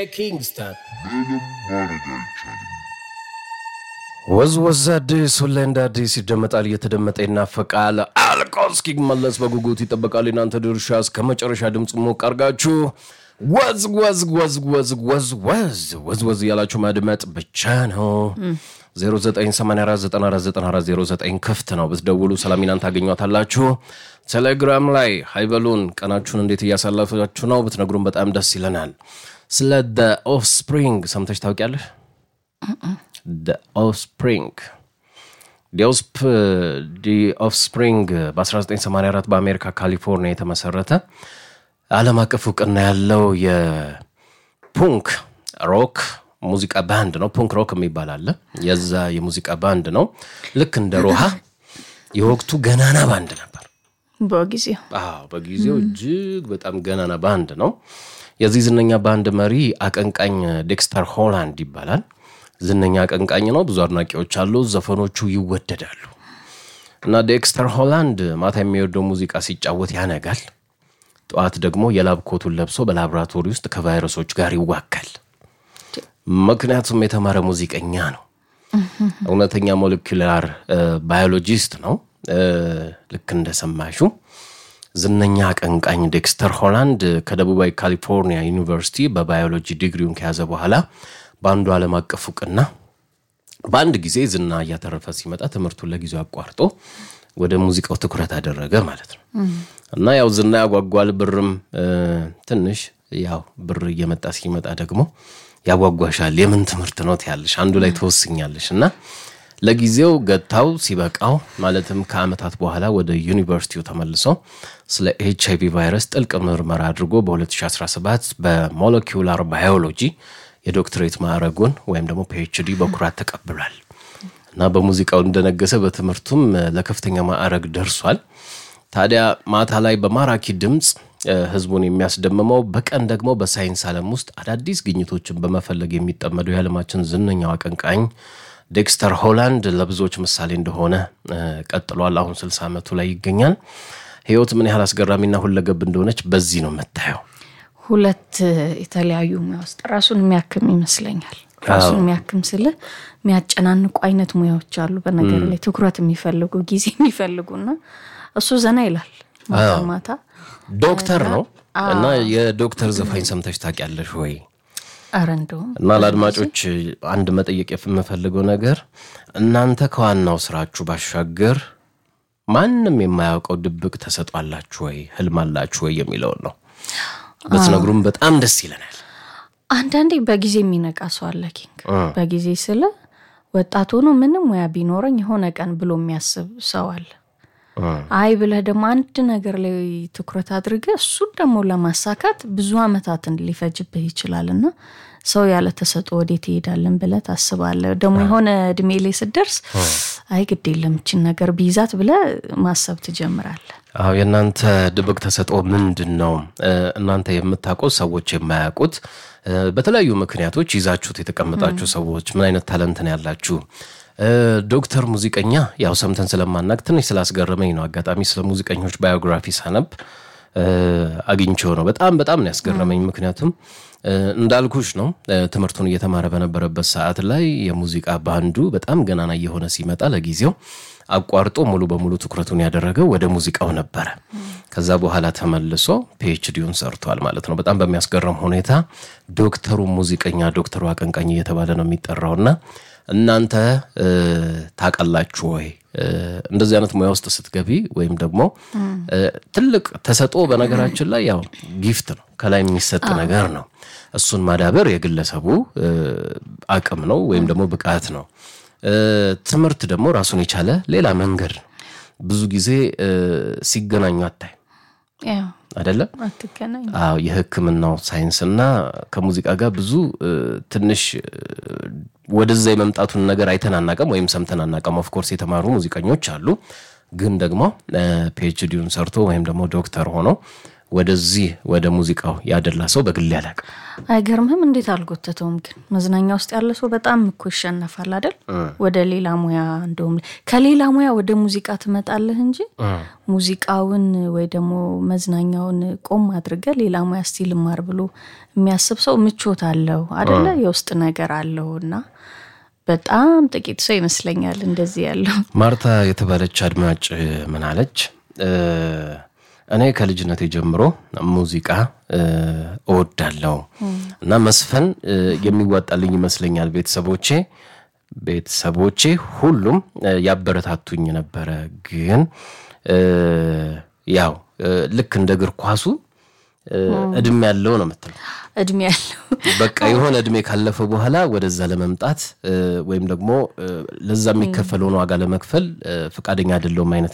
ኪንግስተን ወዝ ወዝ አዲስ ሁሌ እንደ አዲስ ይደመጣል፣ እየተደመጠ ይናፈቃል። አልቆ እስኪመለስ በጉጉት ይጠበቃል። የናንተ ድርሻ እስከ መጨረሻ ድምፅ ሞቅ አርጋችሁ ወዝ ወዝ ወዝ ወዝ ወዝ ወዝ ወዝ ወዝ እያላችሁ ማድመጥ ብቻ ነው። 0984949409 ክፍት ነው። ብትደውሉ ሰላሚናን ታገኟታላችሁ። ቴሌግራም ላይ ሃይበሉን ቀናችሁን እንዴት እያሳለፋችሁ ነው ብትነግሩን በጣም ደስ ይለናል። ስለ ኦፍስፕሪንግ ሰምተሽ ታውቂያለሽ? ኦፍስፕሪንግ ዲ ኦፍስፕሪንግ በ1984 በአሜሪካ ካሊፎርኒያ የተመሰረተ ዓለም አቀፍ እውቅና ያለው የፑንክ ሮክ ሙዚቃ ባንድ ነው። ፑንክ ሮክ የሚባል አለ። የዛ የሙዚቃ ባንድ ነው። ልክ እንደ ሮሃ የወቅቱ ገናና ባንድ ነበር። በጊዜው አዎ፣ በጊዜው እጅግ በጣም ገናና ባንድ ነው። የዚህ ዝነኛ ባንድ መሪ አቀንቃኝ ዴክስተር ሆላንድ ይባላል። ዝነኛ አቀንቃኝ ነው። ብዙ አድናቂዎች አሉ። ዘፈኖቹ ይወደዳሉ። እና ዴክስተር ሆላንድ ማታ የሚወደው ሙዚቃ ሲጫወት ያነጋል። ጠዋት ደግሞ የላብ ኮቱን ለብሶ በላቦራቶሪ ውስጥ ከቫይረሶች ጋር ይዋካል። ምክንያቱም የተማረ ሙዚቀኛ ነው። እውነተኛ ሞለኪላር ባዮሎጂስት ነው። ልክ እንደሰማሹ ዝነኛ አቀንቃኝ ዴክስተር ሆላንድ ከደቡባዊ ካሊፎርኒያ ዩኒቨርሲቲ በባዮሎጂ ዲግሪውን ከያዘ በኋላ በአንዱ ዓለም አቀፍ እውቅና በአንድ ጊዜ ዝና እያተረፈ ሲመጣ ትምህርቱን ለጊዜው አቋርጦ ወደ ሙዚቃው ትኩረት አደረገ ማለት ነው። እና ያው ዝና ያጓጓል፣ ብርም ትንሽ ያው ብር እየመጣ ሲመጣ ደግሞ ያጓጓሻል። የምን ትምህርት ነው ትያለሽ፣ አንዱ ላይ ትወስኛለሽ። እና ለጊዜው ገታው ሲበቃው ማለትም ከዓመታት በኋላ ወደ ዩኒቨርሲቲው ተመልሶ ስለ ኤች አይቪ ቫይረስ ጥልቅ ምርመራ አድርጎ በ2017 በሞለኪውላር ባዮሎጂ የዶክትሬት ማዕረጉን ወይም ደግሞ ፒኤችዲ በኩራት ተቀብሏል። እና በሙዚቃው እንደነገሰ በትምህርቱም ለከፍተኛ ማዕረግ ደርሷል። ታዲያ ማታ ላይ በማራኪ ድምፅ ህዝቡን የሚያስደምመው በቀን ደግሞ በሳይንስ ዓለም ውስጥ አዳዲስ ግኝቶችን በመፈለግ የሚጠመደው የዓለማችን ዝነኛው አቀንቃኝ ዴክስተር ሆላንድ ለብዙዎች ምሳሌ እንደሆነ ቀጥሏል። አሁን 60 ዓመቱ ላይ ይገኛል። ህይወት ምን ያህል አስገራሚና ሁለገብ እንደሆነች በዚህ ነው የምታየው። ሁለት የተለያዩ ሙያ ውስጥ ራሱን የሚያክም ይመስለኛል። ራሱን የሚያክም ስል የሚያጨናንቁ አይነት ሙያዎች አሉ። በነገር ላይ ትኩረት የሚፈልጉ ጊዜ የሚፈልጉና እሱ ዘና ይላል ማታ ማታ ዶክተር ነው እና የዶክተር ዘፋኝ ሰምተሽ ታውቂያለሽ ወይ? ኧረ እንደውም እና ለአድማጮች አንድ መጠየቅ የምፈልገው ነገር እናንተ ከዋናው ስራችሁ ባሻገር ማንም የማያውቀው ድብቅ ተሰጧላችሁ ወይ ህልም አላችሁ ወይ የሚለውን ነው ብትነግሩም በጣም ደስ ይለናል። አንዳንዴ በጊዜ የሚነቃ ሰው አለ ኪንግ። በጊዜ ስለ ወጣት ሆኖ ምንም ሙያ ቢኖረኝ የሆነ ቀን ብሎ የሚያስብ ሰው አለ። አይ ብለህ ደግሞ አንድ ነገር ላይ ትኩረት አድርገህ እሱን ደግሞ ለማሳካት ብዙ አመታትን ሊፈጅብህ ይችላል እና ሰው ያለ ተሰጥኦ ወዴት ይሄዳለን ብለህ ታስባለህ። ደግሞ የሆነ እድሜ ላይ ስደርስ አይ ግድ የለም ይችን ነገር ቢይዛት ብለህ ማሰብ ትጀምራለህ። አዎ የእናንተ ድብቅ ተሰጥኦ ምንድን ነው? እናንተ የምታውቁት ሰዎች የማያውቁት በተለያዩ ምክንያቶች ይዛችሁት የተቀመጣችሁ ሰዎች ምን አይነት ታለንት ነው ያላችሁ? ዶክተር ሙዚቀኛ ያው ሰምተን ስለማናቅ ትንሽ ስላስገረመኝ ነው። አጋጣሚ ስለ ሙዚቀኞች ባዮግራፊ ሳነብ አግኝቼው ነው። በጣም በጣም ነው ያስገረመኝ። ምክንያቱም እንዳልኩሽ ነው ትምህርቱን እየተማረ በነበረበት ሰዓት ላይ የሙዚቃ ባንዱ በጣም ገናና እየሆነ ሲመጣ ለጊዜው አቋርጦ ሙሉ በሙሉ ትኩረቱን ያደረገው ወደ ሙዚቃው ነበረ። ከዛ በኋላ ተመልሶ ፒኤችዲውን ሰርቷል ማለት ነው። በጣም በሚያስገርም ሁኔታ ዶክተሩ ሙዚቀኛ፣ ዶክተሩ አቀንቃኝ እየተባለ ነው የሚጠራውና እናንተ ታውቃላችሁ ወይ እንደዚህ አይነት ሙያ ውስጥ ስትገቢ ወይም ደግሞ ትልቅ ተሰጥኦ በነገራችን ላይ ያው ጊፍት ነው፣ ከላይ የሚሰጥ ነገር ነው። እሱን ማዳበር የግለሰቡ አቅም ነው ወይም ደግሞ ብቃት ነው። ትምህርት ደግሞ ራሱን የቻለ ሌላ መንገድ ነው። ብዙ ጊዜ ሲገናኙ አታይ አይደለም? አትገናኝ። አዎ የሕክምናው ሳይንስና ከሙዚቃ ጋር ብዙ ትንሽ ወደዛ የመምጣቱን ነገር አይተን አናቀም ወይም ሰምተን አናቀም። ኦፍኮርስ የተማሩ ሙዚቀኞች አሉ፣ ግን ደግሞ ፒኤችዲውን ሰርቶ ወይም ደግሞ ዶክተር ሆኖ ወደዚህ ወደ ሙዚቃው ያደላ ሰው በግሌ አላውቅም። አይገርምህም? እንዴት አልጎተተውም? ግን መዝናኛ ውስጥ ያለ ሰው በጣም እኮ ይሸነፋል አይደል? ወደ ሌላ ሙያ እንደውም ከሌላ ሙያ ወደ ሙዚቃ ትመጣለህ እንጂ ሙዚቃውን ወይ ደግሞ መዝናኛውን ቆም አድርገ ሌላ ሙያ እስቲ ልማር ብሎ የሚያስብ ሰው ምቾት አለው አደለ? የውስጥ ነገር አለው እና በጣም ጥቂት ሰው ይመስለኛል እንደዚህ ያለው። ማርታ የተባለች አድማጭ ምን አለች? እኔ ከልጅነቴ ጀምሮ ሙዚቃ እወዳለሁ እና መስፈን የሚዋጣልኝ ይመስለኛል። ቤተሰቦቼ ቤተሰቦቼ ሁሉም ያበረታቱኝ ነበረ። ግን ያው ልክ እንደ እግር ኳሱ እድሜ ያለው ነው የምትለው እድሜ ያለው በቃ የሆነ እድሜ ካለፈ በኋላ ወደዛ ለመምጣት ወይም ደግሞ ለዛ የሚከፈለውን ዋጋ ለመክፈል ፈቃደኛ አይደለሁም አይነት